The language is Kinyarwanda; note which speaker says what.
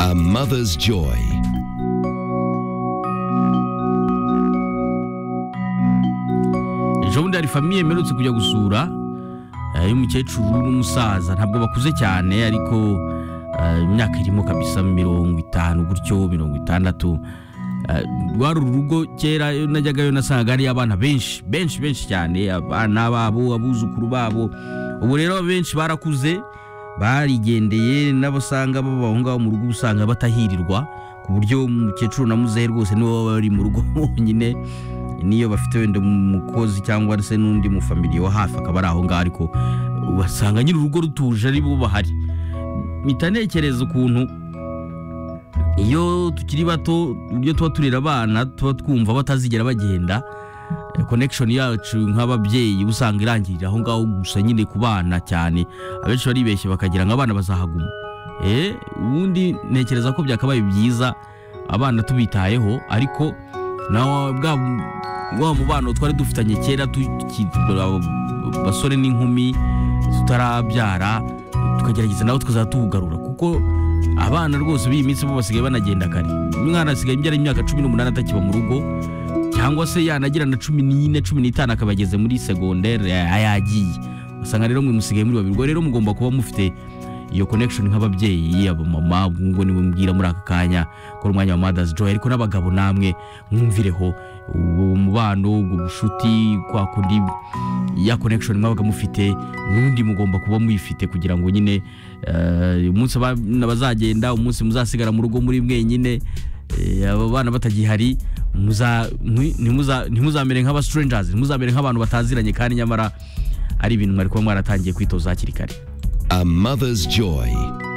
Speaker 1: A Mother's Joy.
Speaker 2: ejo bundi hari famiye mperutse kujya gusura eh, y'umukecuru n'umusaza ntabwo bakuze cyane ariko eh, imyaka irimo kabisa mirongo itanu gutyo mirongo itandatu Eh, rwari urugo kera iyo najyagayo nasangaga hari abana benshi benshi benshi cyane abana babo abuzukuru babo ubu rero benshi barakuze barigendeye n'abasanga baba aho ngaho mu rugo uba usanga batahirirwa ku buryo umukecuru na muzehe rwose nibo baba bari mu rugo bonyine niyo bafite wenda umukozi cyangwa se n'undi mu famiriye wa hafi akaba ari aho ngaho ariko basanga nyiri urugo rutuje ari bo bahari mpita ntekereza ukuntu iyo tukiri bato uburyo tuba turera abana tuba twumva batazigera bagenda eh, connection yacu nk'ababyeyi uba usanga irangirira aho ngaho gusa nyine ku bana cyane abenshi baribeshye bakagira ngo abana bazahaguma eh ubundi ntekereza ko byakabaye byiza abana tubitayeho ariko nawe bwa wa mubano twari dufitanye kera tuki- aba- basore n'inkumi tutarabyara tukagerageza nawe tukazajya tuwugarura kuko abana rwose b'iyi minsi bo basigaye banagenda kare umwana asigaye imbyara imyaka cumi n'umunani atakiba mu rugo cyangwa se yanagira na cumi n'ine cumi n'itanu akaba ageze muri segonderi yagiye usanga rero mwe musigaye muri babiri ubwo rero mugomba kuba mufite iyo connection nk'ababyeyi abamama ngo niwe mbwira muri aka kanya ko ari umwanya wa mother's joy ariko n'abagabo namwe mwumvireho uwo mubano ubwo bushuti kwa kundi ya connection mwabaga mufite n'undi mugomba kuba muyifite kugira ngo nyine eh, umunsi abana bazagenda umunsi muzasigara mu rugo muri mwenyine eh, abo bana batagihari muza- mwi- ntimuza- ntimuzamere nk'aba strangers ntimuzamere nk'abantu bataziranye kandi nyamara ari ibintu mwari kuba mwaratangiye kwitoza hakiri kare
Speaker 1: A Mother's Joy.